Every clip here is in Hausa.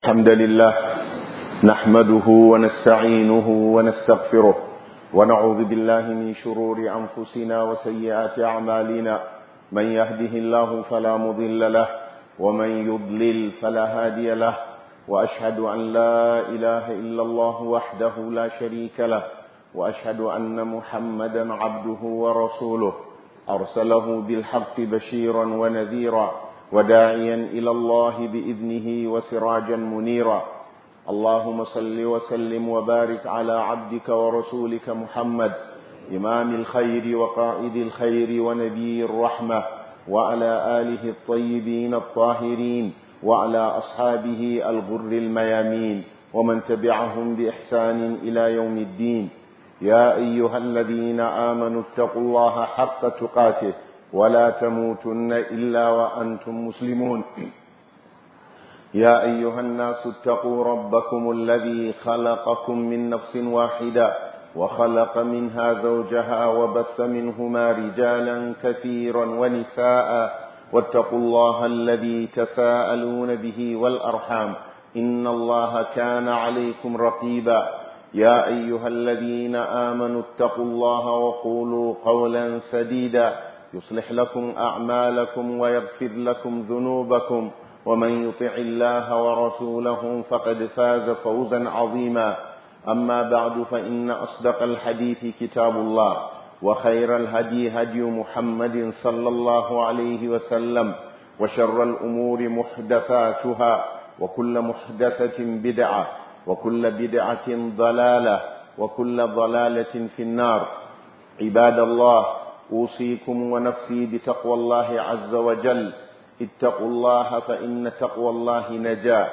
الحمد لله نحمده ونستعينه ونستغفره ونعوذ بالله من شرور أنفسنا وسيئات أعمالنا من يهده الله فلا مضل له ومن يضلل فلا هادي له وأشهد أن لا إله إلا الله وحده لا شريك له وأشهد أن محمدا عبده ورسوله أرسله بالحق بشيرا ونذيرا وداعيا إلى الله بإذنه وسراجا منيرا اللهم صل وسلم وبارك على عبدك ورسولك محمد إمام الخير وقائد الخير ونبي الرحمة وعلى آله الطيبين الطاهرين وعلى أصحابه الغر الميامين ومن تبعهم بإحسان إلى يوم الدين يا أيها الذين آمنوا اتقوا الله حق تقاته ولا تموتن إلا وأنتم مسلمون يا أيها الناس اتقوا ربكم الذي خلقكم من نفس واحدة وخلق منها زوجها وبث منهما رجالا كثيرا ونساء واتقوا الله الذي تساءلون به والأرحام إن الله كان عليكم رقيبا يا أيها الذين آمنوا اتقوا الله وقولوا قولا سديدا يصلح لكم أعمالكم ويغفر لكم ذنوبكم ومن يطع الله ورسوله فقد فاز فوزا عظيما أما بعد فإن أصدق الحديث كتاب الله وخير الهدي هدي محمد صلى الله عليه وسلم وشر الأمور محدثاتها وكل محدثة بدعة وكل بدعة ضلالة وكل ضلالة في النار عباد الله أوصيكم ونفسي بتقوى الله عز وجل اتقوا الله فإن تقوى الله نجاة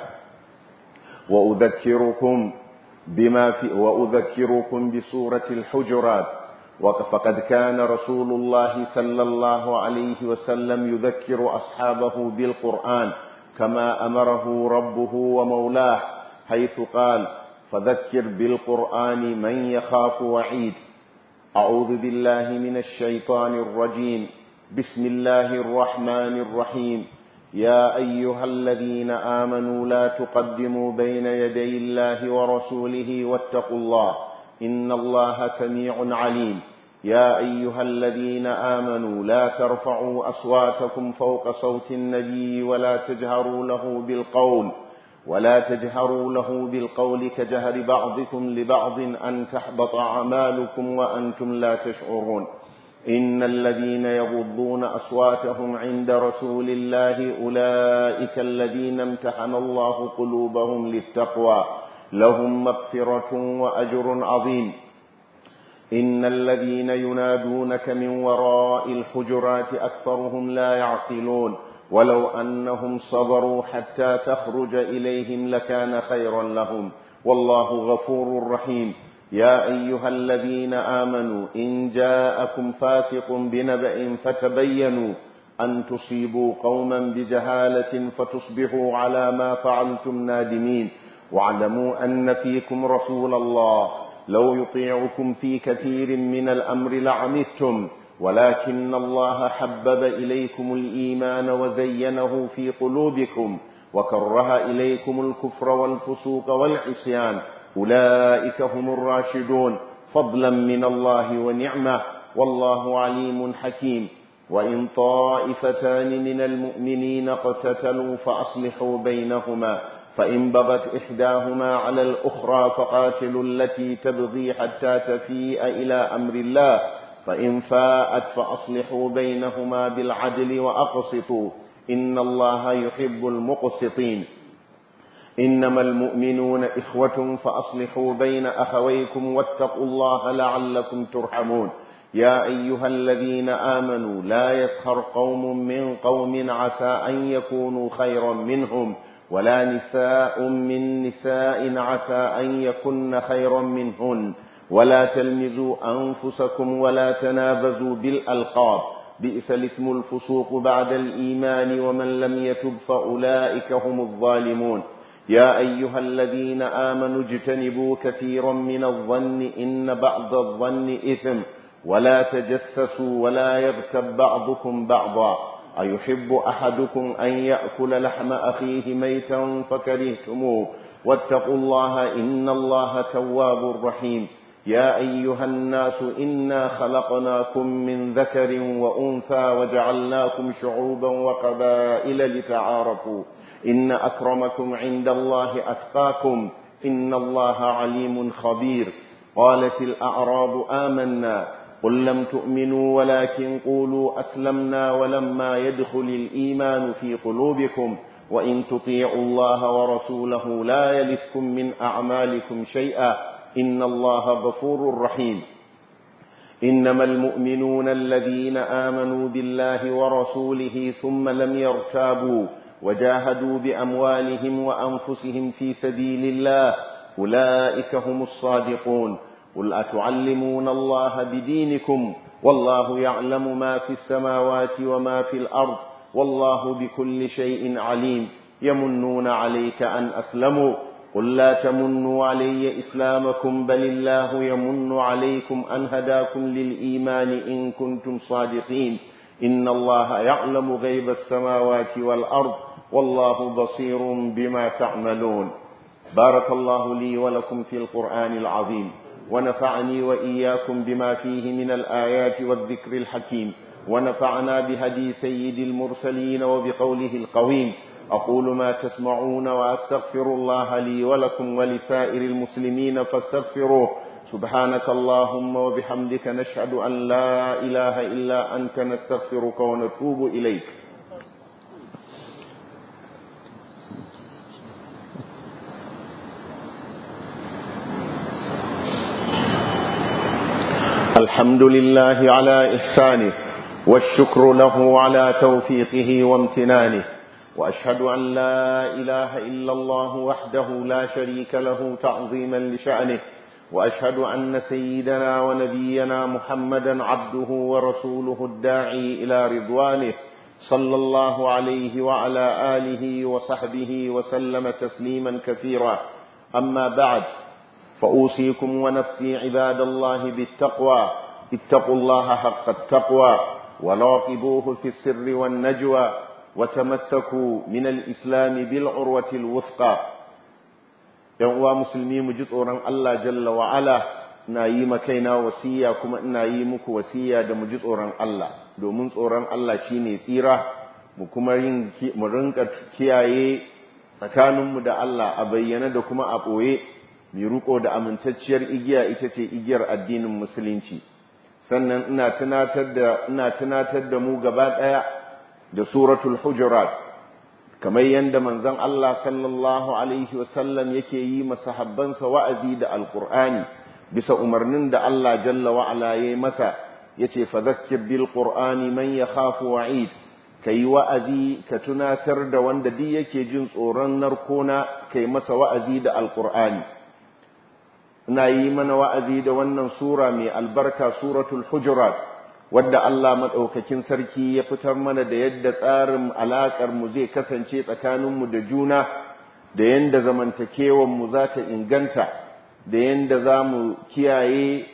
وأذكركم بما في وأذكركم بسورة الحجرات فقد كان رسول الله صلى الله عليه وسلم يذكر أصحابه بالقرآن كما أمره ربه ومولاه حيث قال فذكر بالقرآن من يخاف وعيد أعوذ بالله من الشيطان الرجيم بسم الله الرحمن الرحيم يا أيها الذين آمنوا لا تقدموا بين يدي الله ورسوله واتقوا الله إن الله سميع عليم يا أيها الذين آمنوا لا ترفعوا أصواتكم فوق صوت النبي ولا تجهروا له بالقول ولا تجهروا له بالقول كجهر بعضكم لبعض أن تحبط أعمالكم وأنتم لا تشعرون إن الذين يغضون أصواتهم عند رسول الله أولئك الذين امتحن الله قلوبهم للتقوى لهم مغفرة وأجر عظيم إن الذين ينادونك من وراء الحجرات أكثرهم لا يعقلون ولو أنهم صبروا حتى تخرج إليهم لكان خيرا لهم والله غفور رحيم يا أيها الذين آمنوا إن جاءكم فاسق بنبأ فتبينوا أن تصيبوا قوما بجهالة فتصبحوا على ما فعلتم نادمين واعلموا أن فيكم رسول الله لو يطيعكم في كثير من الأمر لعنتم ولكن الله حبب إليكم الإيمان وزينه في قلوبكم وكره إليكم الكفر والفسوق والعصيان أولئك هم الراشدون فضلا من الله ونعمة والله عليم حكيم وإن طائفتان من المؤمنين اقتتلوا فأصلحوا بينهما فإن بغت إحداهما على الأخرى فقاتلوا التي تبغي حتى تفيء إلى أمر الله فإن فاءت فأصلحوا بينهما بالعدل وأقسطوا إن الله يحب المقسطين إنما المؤمنون إخوة فأصلحوا بين أخويكم واتقوا الله لعلكم ترحمون يا أيها الذين آمنوا لا يسخر قوم من قوم عسى أن يكونوا خيرا منهم ولا نساء من نساء عسى أن يكن خيرا منهن ولا تلمزوا أنفسكم ولا تنابزوا بالألقاب بئس الاسم الفسوق بعد الإيمان ومن لم يتب فأولئك هم الظالمون يا أيها الذين آمنوا اجتنبوا كثيرا من الظن إن بعض الظن إثم ولا تجسسوا ولا يغتب بعضكم بعضا أيحب أحدكم أن يأكل لحم أخيه ميتا فكرهتموه واتقوا الله إن الله تواب رحيم يا أيها الناس إنا خلقناكم من ذكر وأنثى وجعلناكم شعوبا وقبائل لتعارفوا إن أكرمكم عند الله أتقاكم إن الله عليم خبير قالت الأعراب آمنا قل لم تؤمنوا ولكن قولوا أسلمنا ولما يدخل الإيمان في قلوبكم وإن تطيعوا الله ورسوله لا يلفكم من أعمالكم شيئا إن الله غفور رحيم إنما المؤمنون الذين آمنوا بالله ورسوله ثم لم يرتابوا وجاهدوا بأموالهم وأنفسهم في سبيل الله أولئك هم الصادقون قل أتعلمون الله بدينكم والله يعلم ما في السماوات وما في الأرض والله بكل شيء عليم يمنون عليك أن أسلموا قل لا تمنوا علي إسلامكم بل الله يمن عليكم أن هداكم للإيمان إن كنتم صادقين إن الله يعلم غيب السماوات والأرض والله بصير بما تعملون بارك الله لي ولكم في القرآن العظيم ونفعني وإياكم بما فيه من الآيات والذكر الحكيم ونفعنا بهدي سيد المرسلين وبقوله القويم أقول ما تسمعون وأستغفر الله لي ولكم ولسائر المسلمين فاستغفروه سبحانك اللهم وبحمدك نشهد أن لا إله إلا أنت نستغفرك ونتوب إليك الحمد لله على إحسانه والشكر له على توفيقه وامتنانه وأشهد أن لا إله إلا الله وحده لا شريك له تعظيما لشأنه وأشهد أن سيدنا ونبينا محمدا عبده ورسوله الداعي إلى رضوانه صلى الله عليه وعلى آله وصحبه وسلم تسليما كثيرا أما بعد فأوصيكم ونفسي عباد الله بالتقوى اتقوا الله حق التقوى وراقبوه في السر والنجوى وتمسكوا من الإسلام بالعروة الوثقى يوم مسلمي مجد أوران الله جل وعلا na yi makaina wasiya kuma ina yi muku wasiya da mu ji tsoron Allah domin tsoron Allah shine tsira mu kuma yin mu rinka kiyaye tsakaninmu da Allah a bayyana da kuma a ɓoye mai riko da amintacciyar igiya ita ce igiyar addinin musulunci sannan ina tunatar da ina tunatar da mu gaba ɗaya da suratul hujurat kamar yadda manzon Allah sallallahu alaihi wasallam yake yi masahabbansa wa'azi da alqur'ani bisa umarnin da Allah jalla wa ala yayi masa yace fadhakkir bil qur'ani man yakhafu wa'id kai wa'azi ka tunatar da wanda duk yake jin tsoron narkona kai masa wa'azi da alqur'ani ina yi mana wa'azi da wannan sura mai albarka suratul hujurat wadda Allah maɗaukakin sarki ya fitar mana da yadda tsarin alaƙar mu zai kasance tsakaninmu da juna da yadda zamantakewar mu za ta inganta da yadda za mu kiyaye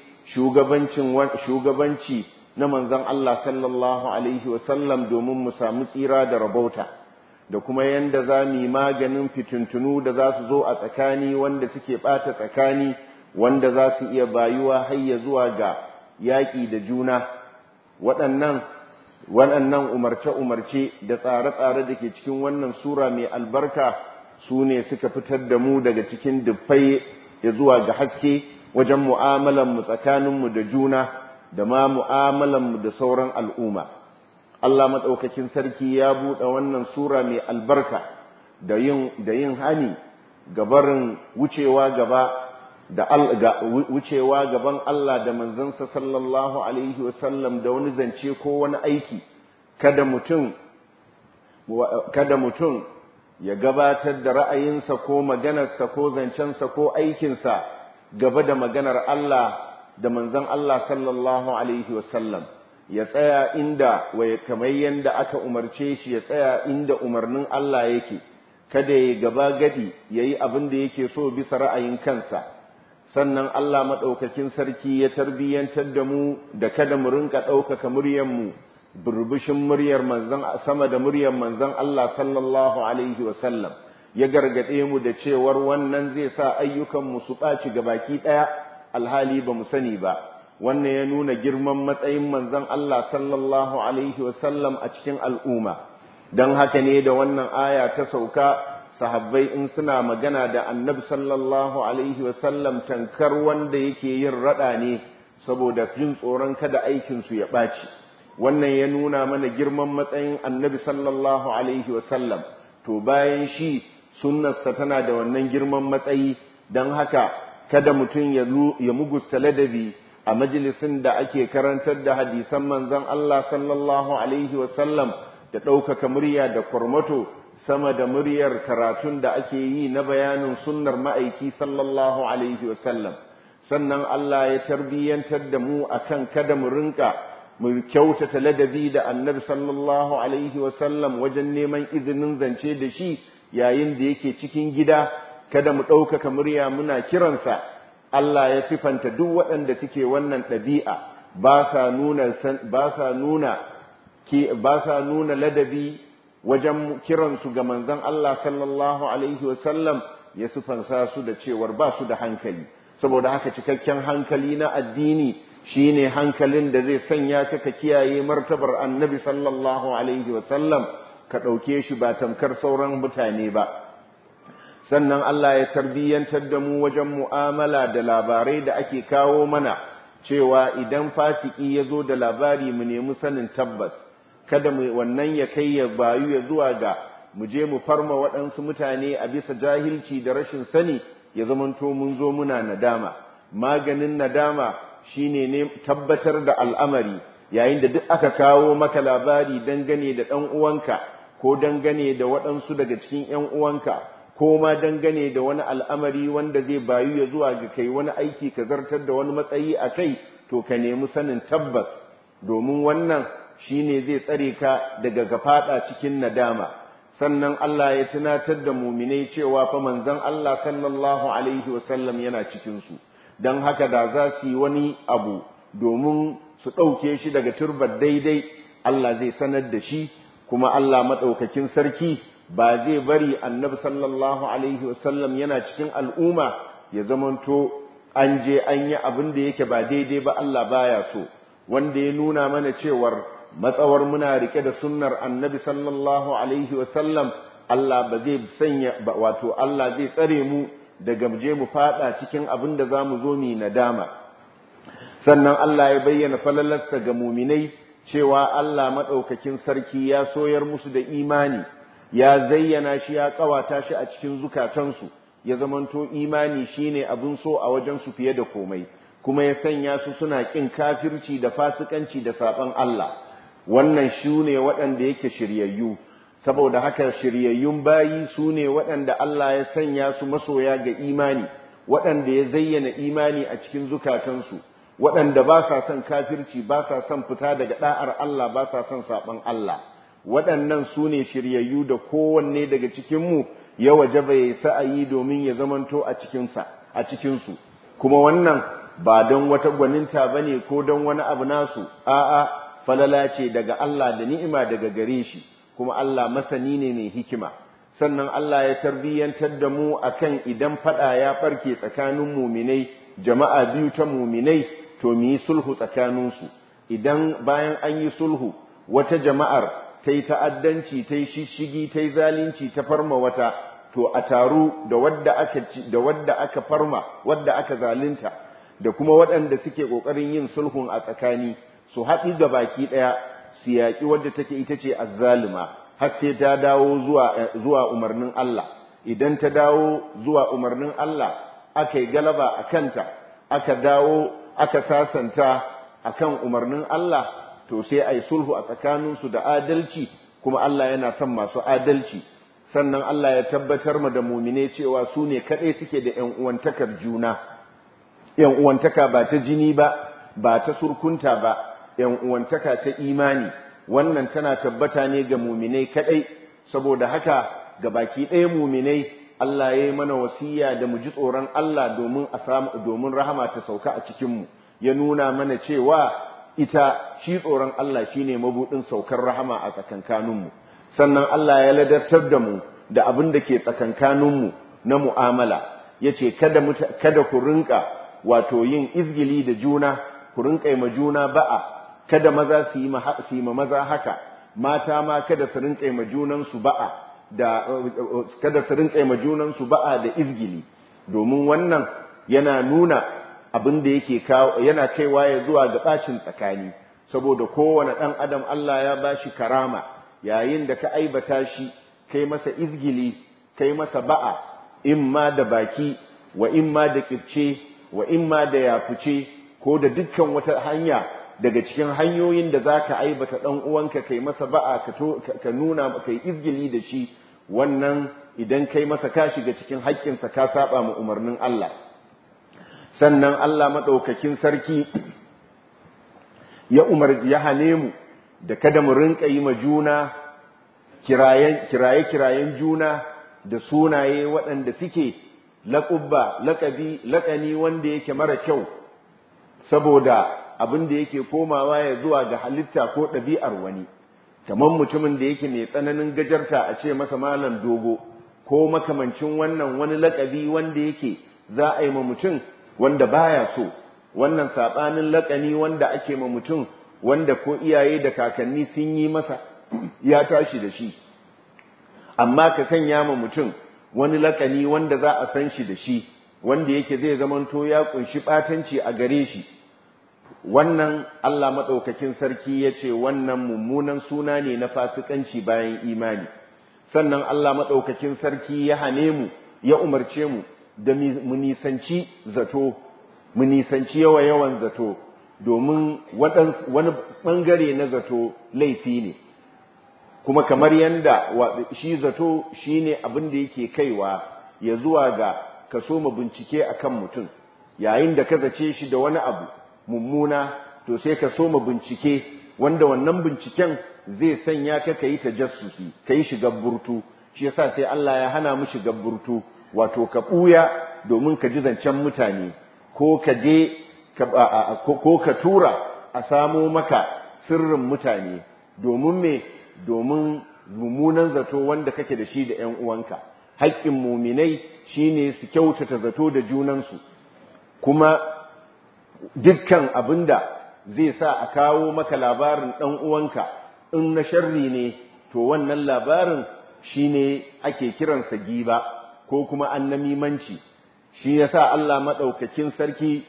shugabanci na manzon Allah sallallahu alaihi wasallam domin mu samu tsira da rabauta da kuma yadda za mu yi maganin fitintunu da za su zo a tsakani wanda suke ɓata tsakani wanda za su iya bayuwa hayya zuwa ga yaƙi da juna waɗannan waɗannan umarce-umarce da tsare-tsare da ke cikin wannan sura mai albarka su ne suka fitar da mu daga cikin dubbai ya zuwa ga haske wajen mu'amalanmu tsakaninmu da juna da ma mu'amalanmu da sauran al'umma Allah maɗaukakin sarki ya buɗe wannan sura mai albarka da yin hani gabarin wucewa gaba da wucewa gaban Allah da manzansa sallallahu alaihi wasallam da wani zance ko wani aiki kada mutum kada mutum ya gabatar da ra'ayinsa ko maganarsa ko zancensa ko aikinsa gaba da maganar Allah da manzon Allah sallallahu alaihi wasallam ya tsaya inda kamar yanda aka umarce shi ya tsaya inda umarnin Allah yake kada ya gaba gadi yayi abin da yake so bisa ra'ayin kansa sannan Allah maɗaukakin sarki ya tarbiyyantar da mu da kada mu rinka ɗaukaka muryanmu burbushin muryar manzon sama da muryar manzon Allah sallallahu alaihi wasallam ya gargade mu da cewar wannan zai sa ayyukan mu su ɓaci baki ɗaya alhali ba mu sani ba wannan ya nuna girman matsayin manzon Allah sallallahu alaihi wasallam a cikin al'umma don haka ne da wannan aya ta sauka sahabbai in suna magana da annabi sallallahu alaihi wasallam tankar wanda yake yin rada ne saboda jin tsoron kada aikinsu ya ɓaci wannan ya nuna mana girman matsayin annabi sallallahu alaihi wasallam to bayan shi sunnarsa tana da wannan girman matsayi don haka kada mutum ya mugusta ladabi a majalisin da ake karantar da hadisan manzon Allah sallallahu alaihi wasallam da ɗaukaka murya da kwarmato sama da muryar karatun da ake yi na bayanin sunnar ma'aiki sallallahu alaihi wasallam sannan Allah ya tarbiyyantar da mu akan kada mu rinka mu kyautata ladabi da annabi sallallahu alaihi wasallam wajen neman izinin zance da shi yayin da yake cikin gida kada mu ɗaukaka murya muna kiransa Allah ya sifanta duk waɗanda suke wannan ɗabi'a ba sa nuna ba sa nuna ba sa nuna ladabi wajen kiransu ga manzon Allah sallallahu alaihi wasallam ya sifansa su da cewar ba su da hankali saboda haka cikakken hankali na addini shine hankalin da zai sanya ka ka kiyaye martabar annabi sallallahu alaihi wasallam ka ɗauke shi ba tamkar sauran mutane ba sannan Allah ya tarbiyyantar da mu wajen mu'amala da labarai da ake kawo mana cewa idan fasiki ya zo da labari mu nemi sanin tabbas kada mu wannan ya kai ya bayu ya zuwa ga mu je mu farma waɗansu mutane a bisa jahilci da rashin sani ya zamanto mun zo muna nadama maganin nadama shine ne tabbatar da al'amari yayin da duk aka kawo maka labari dangane da ɗan uwanka ko dangane da waɗansu daga cikin ‘yan uwanka ko ma dangane da wani al'amari wanda zai bayu ya zuwa ga kai wani aiki ka zartar da wani matsayi a kai to ka nemi sanin tabbas domin wannan shine zai tsare ka daga gafaɗa cikin nadama sannan Allah ya tunatar da muminai cewa fa manzon Allah sallallahu alaihi wasallam yana cikin su dan haka da za su yi wani abu domin su ɗauke shi daga turbar daidai Allah zai sanar da shi kuma Allah maɗaukakin sarki ba zai bari annabi sallallahu alaihi wasallam yana cikin al'umma ya zamanto an je an yi abin da yake ba daidai ba Allah baya so wanda ya nuna mana cewar matsawar muna rike da sunnar annabi sallallahu alaihi wasallam Allah ba zai sanya wato Allah zai tsare mu daga je mu fada cikin abin da zamu zo mu nadama sannan Allah ya bayyana falalarsa ga muminai cewa Allah madaukakin sarki ya soyar musu da imani ya zayyana shi ya kawata shi a cikin zukatansu ya zamanto imani shine abin so a wajen su fiye da komai kuma ya sanya su suna kin kafirci da fasikanci da saban Allah wannan shi ne waɗanda yake shiryayyu saboda haka shiryayyun bayi su ne waɗanda Allah ya sanya su masoya ga imani waɗanda ya zayyana imani a cikin zukatansu waɗanda ba sa son kafirci ba sa son fita daga ɗa'ar Allah ba sa son saɓan Allah waɗannan su ne shiryayyu da kowanne daga cikinmu ya waje bai sa'ayi domin ya zamanto a cikinsa a cikinsu kuma wannan ba don wata gwaninta ba ne ko don wani abu nasu a'a falala ce daga Allah da ni'ima daga gare shi kuma Allah masani ne mai hikima sannan Allah ya tarbiyyantar da mu akan idan fada ya farke tsakanin muminai jama'a biyu ta muminai to mu yi sulhu tsakaninsu idan bayan an yi sulhu wata jama'ar ta yi ta'addanci ta yi shishigi ta yi zalunci ta farma wata to a taru da wadda aka da wadda aka farma wadda aka zalunta da kuma waɗanda suke ƙoƙarin yin sulhun a tsakani su haɗi ga baki ɗaya su yaƙi wadda take ita ce azzalima har sai ta dawo zuwa zuwa umarnin Allah idan ta dawo zuwa umarnin Allah aka yi galaba a kanta aka dawo aka sasanta akan umarnin Allah to sai a yi sulhu a tsakaninsu da adalci kuma Allah yana son masu adalci sannan Allah ya tabbatar ma da mumine cewa su ne kaɗai suke da ‘yan uwantakar juna ‘yan uwantaka ba ta jini ba ba ta surkunta ba ‘yan uwantaka ta imani wannan tana tabbata ne ga muminai kaɗai saboda haka ga baki ɗaya muminai Allah ya yi mana wasiya da mu ji tsoron Allah domin a samu domin rahama ta sauka a cikinmu ya nuna mana cewa ita shi tsoron Allah shine mabudin saukar rahama a tsakankaninmu sannan Allah ya ladartar da mu da abin da ke tsakankaninmu na mu'amala yace kada kada ku rinka wato yin izgili da juna ku rinka yi ma juna ba'a kada maza su yi ma maza haka mata ma kada su rinka yi ma junansu ba'a da kada su rinka yi ma junansu ba'a da izgili domin wannan yana nuna abin da yake kawo yana kaiwa ya zuwa ga bacin tsakani saboda kowane ɗan adam Allah ya bashi karama yayin da ka aibata shi kai masa izgili kai masa ba'a imma da baki wa imma da kirce wa imma da yafuce ko da dukkan wata hanya daga cikin hanyoyin da za ka aibata ɗan uwanka kai masa ba'a ka nuna kai izgili da shi wannan idan kai masa ka shiga cikin haƙƙinsa ka saba ma umarnin Allah sannan Allah maɗaukakin sarki ya umar ya hane mu da kada mu rinka yi ma juna kiraye-kirayen juna da sunaye waɗanda suke laƙubba laƙabi laƙani wanda yake mara kyau saboda abin da yake komawa ya zuwa ga halitta ko ɗabi'ar wani kamar mutumin da yake mai tsananin gajarta a ce masa malam dogo ko makamancin wannan wani laƙabi wanda yake za a yi ma mutum wanda baya so wannan saɓanin laƙani wanda ake ma mutum wanda ko iyaye da kakanni sun yi masa ya tashi da shi amma ka sanya ma mutum wani laƙani wanda za a san shi da shi wanda yake zai zamanto ya kunshi ɓatanci a gare shi wannan Allah maɗaukakin sarki ya ce wannan mummunan suna ne na fasikanci bayan imani sannan Allah maɗaukakin sarki ya hane mu ya umarce mu da mu nisanci zato mu nisanci yawa yawan zato domin wani ɓangare na zato laifi ne kuma kamar yanda shi zato shi ne abin da yake kaiwa ya zuwa ga ka so mu bincike akan mutum yayin da ka zace shi da wani abu mummuna to sai ka so mu bincike wanda wannan binciken zai sanya ka kai tajassusi kai shiga burtu shi yasa sai Allah ya hana mu shiga burtu wato ka buya domin ka ji zancen mutane ko ka je ko ka tura a samo maka sirrin mutane domin me domin mummunan zato wanda kake da shi da ƴan uwanka haƙƙin muminai shine su kyautata zato da junansu kuma dukkan abinda zai sa a kawo maka labarin ɗan uwanka in na sharri ne to wannan labarin shine ake kiransa giba ko kuma annamimanci shi yasa Allah maɗaukakin sarki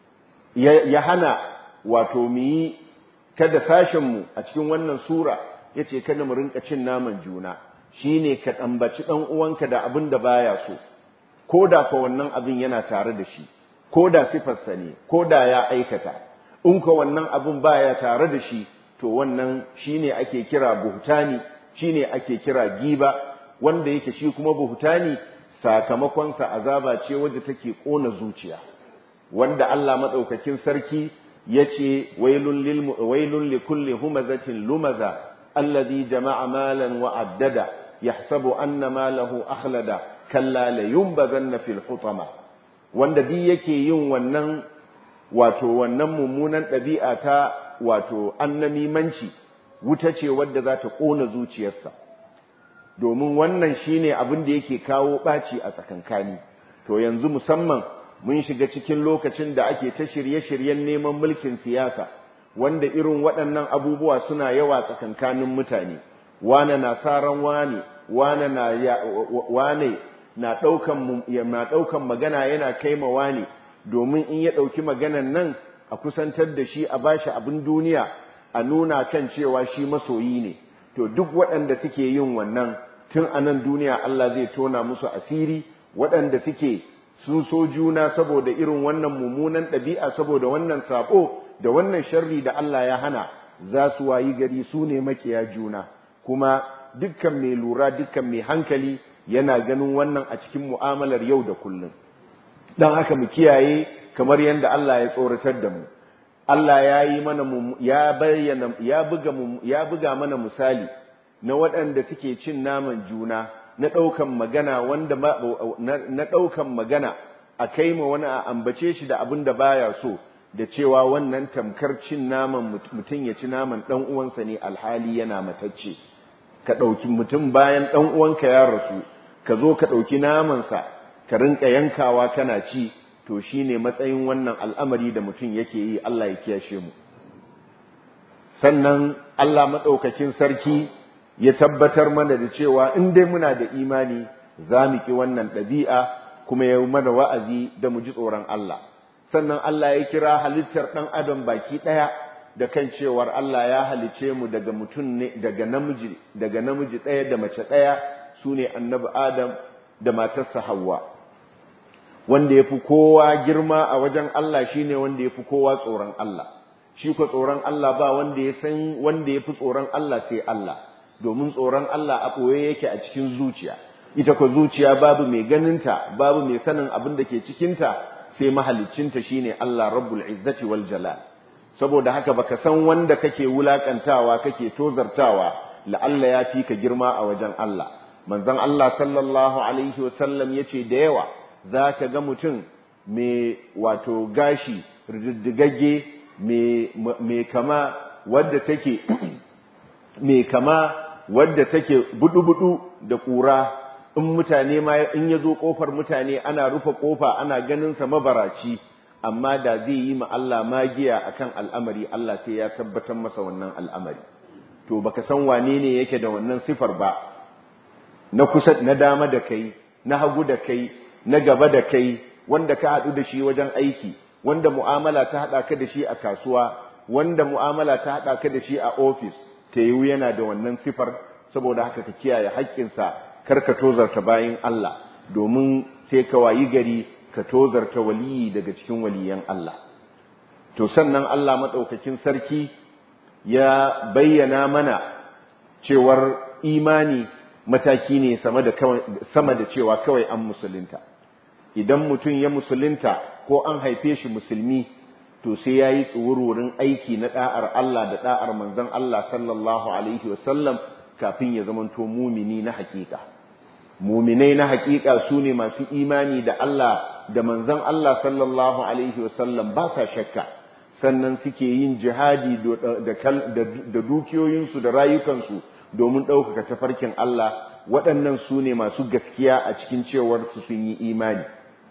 ya hana wato mu yi kada sashenmu a cikin wannan sura ya ce kada mu rinka cin naman juna shine ka ɗambaci ɗan uwanka da abin da baya so ko da fa wannan abin yana tare da shi ko da sifarsa ne ko da ya aikata in ka wannan abin baya tare da shi to wannan shine ake kira buhtani shine ake kira giba wanda yake shi kuma buhtani sakamakonsa azaba ce wadda take kona zuciya wanda Allah madaukakin sarki yace wailul lil wailul likulli humazatin lumaza alladhi jama'a malan wa addada yahsabu anna malahu akhlada kalla la yumbazanna fil hutama wanda duk yake yin wannan wato wannan mummunan ɗabi'a ta wato annamimanci wuta ce wadda za ta ƙona zuciyarsa domin wannan shine abin da yake kawo ɓaci a tsakankani to yanzu musamman mun shiga cikin lokacin da ake ta shirye-shiryen neman mulkin siyasa wanda irin waɗannan abubuwa suna yawa tsakankanin mutane wane na saran wane wane na wane na ɗaukan magana yana kaimawa ne domin in ya ɗauki maganan nan a kusantar da shi a bashi abin duniya a nuna kan cewa shi masoyi ne to duk waɗanda suke yin wannan tun a nan duniya Allah zai tona musu asiri waɗanda suke sun so juna saboda irin wannan mummunan ɗabi'a saboda wannan saɓo da wannan sharri da Allah ya hana za su wayi gari su ne makiya juna kuma dukkan mai lura dukkan mai hankali yana ganin wannan a cikin mu'amalar yau da kullum don haka mu kiyaye kamar yadda Allah ya tsoratar da mu Allah ya yi mana ya bayyana ya buga ya buga mana misali na waɗanda suke cin naman juna na ɗaukan magana wanda na ɗaukan magana a kai ma wani a ambace shi da abin da baya so da cewa wannan tamkar cin naman mutum ya ci naman ɗan uwansa ne alhali yana matacce ka ɗauki mutum bayan ɗan uwanka ya rasu ka zo ka ɗauki namansa ka rinka yankawa kana ci to shine matsayin wannan al'amari da mutum yake yi Allah ya kiyashe mu sannan Allah maɗaukakin sarki ya tabbatar mana da cewa in dai muna da imani za mu ki wannan ɗabi'a kuma ya mana wa'azi da mu ji tsoron Allah sannan Allah ya kira halittar ɗan adam baki ɗaya da kan cewar Allah ya halice mu daga mutum ne daga namiji daga namiji ɗaya da mace ɗaya su ne annabi Adam da matarsa Hawwa wanda ya fi kowa girma a wajen Allah shine wanda ya fi kowa tsoron Allah shi ko tsoron Allah ba wanda ya san wanda ya fi tsoron Allah sai Allah domin tsoron Allah a ɓoye yake a cikin zuciya ita ko zuciya babu mai ganinta babu mai sanin abin da ke cikinta sai mahaliccinta shine Allah rabbul izzati wal jalal saboda haka baka san wanda kake wulakantawa kake tozartawa la'alla ya fi ka girma a wajen Allah manzon Allah sallallahu alaihi wasallam yace da yawa zaka ga mutum mai wato gashi rididdigagge mai kama wadda take mai kama wadda take budu-budu da kura in mutane ma in ya zo kofar mutane ana rufe kofa ana ganin sa mabaraci amma da zai yi ma Allah magiya akan al'amari Allah sai ya tabbatar masa wannan al'amari to baka san wane ne yake da wannan sifar ba na kusa na dama da kai na hagu da kai na gaba da kai wanda ka haɗu da shi wajen aiki wanda mu'amala ta haɗa ka da shi a kasuwa wanda mu'amala ta haɗa ka da shi a ofis ta yiwu yana da wannan sifar saboda haka ka kiyaye haƙƙinsa kar ka tozarta bayin Allah domin sai ka wayi gari ka tozarta waliyi daga cikin waliyan Allah to sannan Allah madaukakin sarki ya bayyana mana cewar imani mataki ne sama da sama da cewa kawai an musulunta idan mutum ya musulunta ko an haife shi musulmi to sai yayi tsuwururin aiki na da'ar Allah da da'ar manzon Allah sallallahu alaihi wasallam kafin ya zamanto mumini na hakika muminai na hakika su ne masu imani da Allah da manzon Allah sallallahu alaihi wasallam ba sa shakka sannan suke yin jihadi da dukiyoyinsu da rayukansu domin ɗaukaka tafarkin Allah waɗannan su ne masu gaskiya a cikin cewar su sun yi imani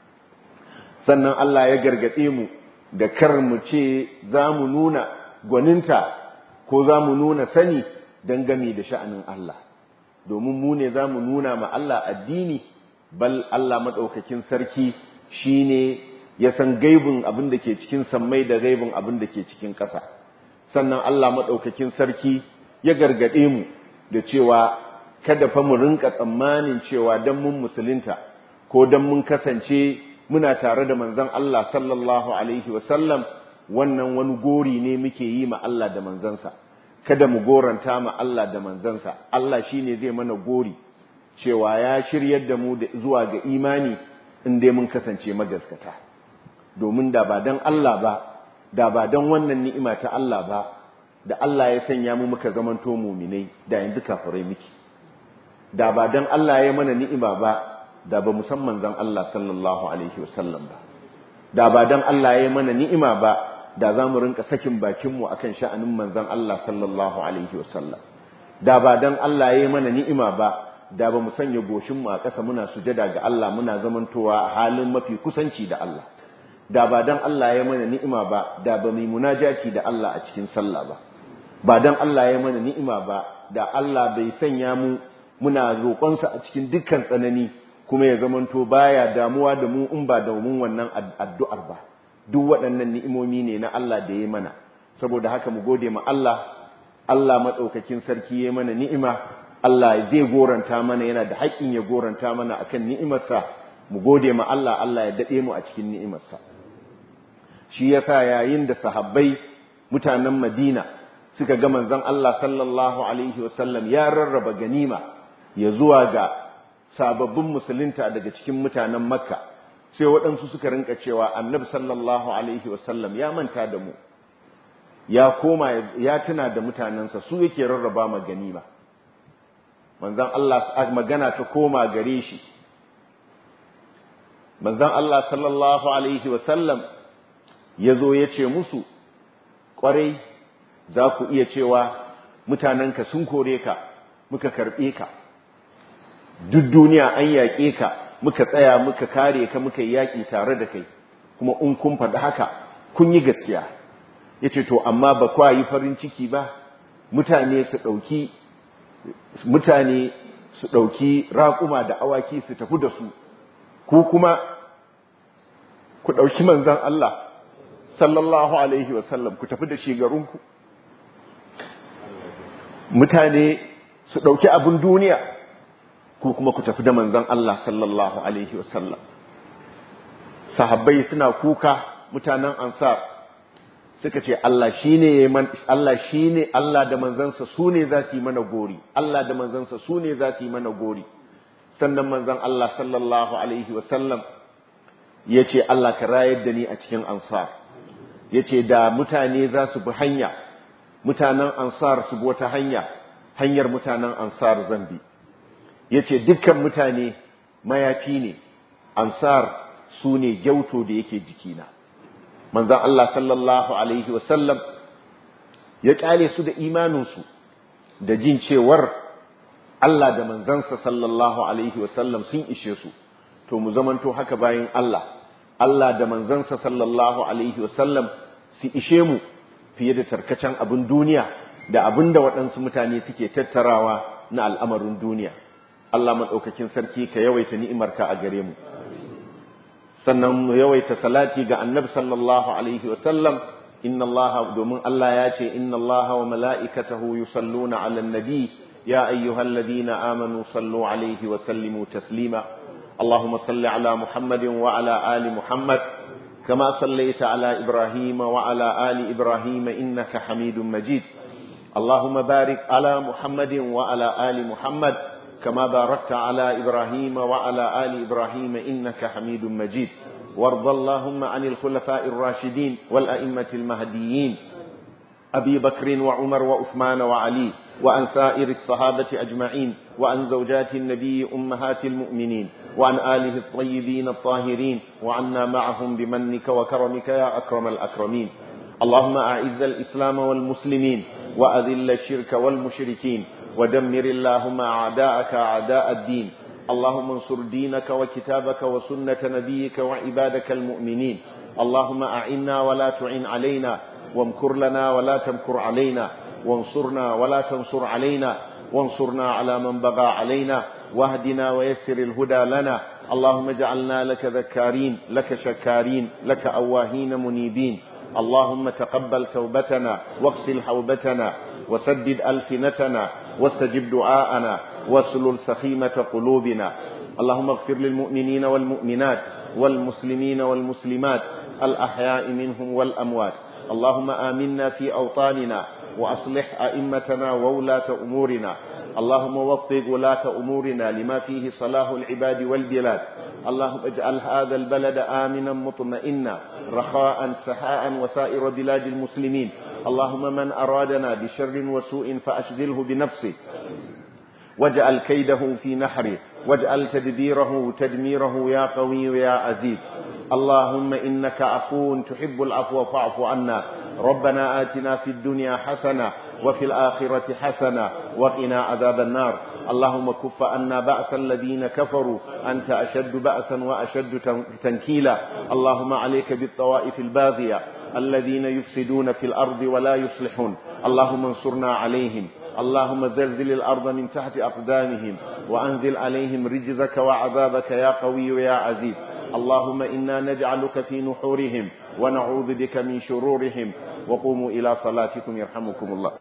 sannan Allah ya gargaɗe mu da kar mu ce za mu nuna gwaninta ko za mu nuna sani dangane da sha'anin Allah domin mu ne za mu nuna ma Allah addini bal Allah maɗaukakin sarki shi ne ya san gaibin abin da ke cikin sammai da gaibin abin da ke cikin ƙasa sannan Allah maɗaukakin sarki ya gargaɗe mu da cewa kada fa mu rinka tsammanin cewa don mun musulunta ko don mun kasance muna tare da manzon Allah sallallahu alaihi wasallam wannan wani gori ne muke yi ma Allah da manzansa kada mu goranta ma Allah da manzansa Allah shine zai mana gori cewa ya shiryar da mu zuwa ga imani in dai mun kasance magaskata domin da ba dan Allah ba da ba dan wannan ni'ima ta Allah ba da Allah ya sanya mu muka zamanto muminai da yanzu kafirai miki da ba dan Allah ya mana ni'ima ba da ba musamman zan Allah sallallahu alaihi wasallam ba da ba dan Allah ya mana ni'ima ba da za mu rinka sakin bakinmu a kan sha'anin manzan Allah sallallahu Alaihi wasallam da ba don Allah ya yi mana ni'ima ba da ba mu sanya goshinmu a ƙasa muna sujada ga Allah muna zamantowa a halin mafi kusanci da Allah da ba don Allah ya mana ni'ima ba da ba mu munajati da Allah a cikin sallah ba ba don Allah ya mana ni'ima ba da Allah bai sanya mu muna roƙonsa a cikin dukkan tsanani kuma ya zamanto baya damuwa da mu in ba domin wannan addu'ar ba duk waɗannan ni'imomi ne na Allah da ya mana saboda haka mu gode ma Allah Allah maɗaukakin sarki ya mana ni'ima Allah zai goranta mana yana da haƙƙin ya goranta mana akan ni'imarsa mu gode ma Allah Allah ya daɗe mu a cikin ni'imarsa shi yasa yayin da sahabbai mutanen Madina suka ga manzon Allah sallallahu alaihi wasallam ya rarraba ganima ya zuwa ga sababbin musulunta daga cikin mutanen Makka sai waɗansu suka rinka cewa annabi sallallahu alaihi wasallam ya manta da mu ya koma ya tuna da mutanensa su yake rarraba ma ganima manzon Allah magana ta koma gare shi manzon Allah sallallahu alaihi wasallam ya zo ya ce musu ƙwarai za ku iya cewa mutanenka sun kore ka muka karɓe ka duk duniya an yaƙe ka muka tsaya muka kare ka muka yaƙi tare da kai kuma in kun faɗi haka kun yi gaskiya ya ce to amma ba kwa yi farin ciki ba mutane su ɗauki mutane su ɗauki raƙuma da awaki su tafi da su ku kuma ku ɗauki manzan Allah sallallahu alaihi wasallam ku tafi da shigarunku mutane su ɗauki abin duniya ku kuma ku tafi da manzan Allah sallallahu alaihi wasallam sahabbai suna kuka mutanen ansar suka ce Allah shine Allah shine Allah da manzansa su ne za su yi mana gori Allah da manzansa su ne za su yi mana gori sannan manzan Allah sallallahu alaihi wasallam ya ce Allah ka rayar da ni a cikin ansar ya ce da mutane za su bi hanya mutanen ansar su bi wata hanya hanyar mutanen ansar zambi ya ce dukkan mutane mayafi ne ansar su ne gyauto da yake jikina manzan Allah sallallahu Alaihi wasallam ya ƙyale su da imaninsu da jin cewar Allah da manzansa sallallahu Alaihi wasallam sun ishe su to mu zamanto haka bayan Allah Allah da manzansa sallallahu Alaihi wasallam su ishe mu fiye da tarkacen abin duniya da abin da waɗansu mutane suke tattarawa na al'amarin duniya Allah maɗaukakin sarki ka yawaita ni'imarka a gare mu sannan mu yawaita salati ga annabi sallallahu alaihi wasallam inna allaha domin Allah ya ce inna allaha wa mala'ikatahu yusalluna 'alan nabi ya ayyuhalladhina amanu sallu alaihi wa sallimu taslima اللهم صل على محمد وعلى آل محمد كما صليت على إبراهيم وعلى آل إبراهيم إنك حميد مجيد اللهم بارك على محمد وعلى آل محمد كما باركت على إبراهيم وعلى آل إبراهيم إنك حميد مجيد وارض اللهم عن الخلفاء الراشدين والأئمة المهديين أبي بكر وعمر وعثمان وعلي وعن سائر الصحابة أجمعين وعن زوجات النبي أمهات المؤمنين وعن آله الطيبين الطاهرين وعنا معهم بمنك وكرمك يا أكرم الأكرمين اللهم أعز الإسلام والمسلمين وأذل الشرك والمشركين ودمر اللهم أعداءك أعداء الدين اللهم انصر دينك وكتابك وسنة نبيك وعبادك المؤمنين اللهم أعنا ولا تعن علينا وامكر لنا ولا تمكر علينا وانصرنا ولا تنصر علينا وانصرنا على من بغى علينا واهدنا ويسر الهدى لنا اللهم اجعلنا لك ذكارين لك شكارين لك أواهين منيبين اللهم تقبل توبتنا واغسل حوبتنا وسدد ألسنتنا واستجب دعاءنا واسلل سخيمة قلوبنا اللهم اغفر للمؤمنين والمؤمنات والمسلمين والمسلمات الأحياء منهم والأموات اللهم آمنا في أوطاننا وأصلح أئمتنا وولاة أمورنا اللهم وفق ولاة أمورنا لما فيه صلاح العباد والبلاد اللهم اجعل هذا البلد آمنا مطمئنا رخاء سحاء وسائر بلاد المسلمين اللهم من أرادنا بشر وسوء فأشغله بنفسه واجعل كيده في نحره واجعل تدبيره تدميره يا قوي يا عزيز اللهم إنك عفو تحب العفو فاعف عنا ربنا آتنا في الدنيا حسنة وفي الآخرة حسنة وقنا عذاب النار اللهم كف عنا بأس الذين كفروا أنت أشد بأسا وأشد تنكيلا اللهم عليك بالطوائف الباغية الذين يفسدون في الأرض ولا يصلحون اللهم انصرنا عليهم اللهم زلزل الأرض من تحت أقدامهم وأنزل عليهم رجزك وعذابك يا قوي يا عزيز اللهم إنا نجعلك في نحورهم ونعوذ بك من شرورهم وقوموا إلى صلاتكم يرحمكم الله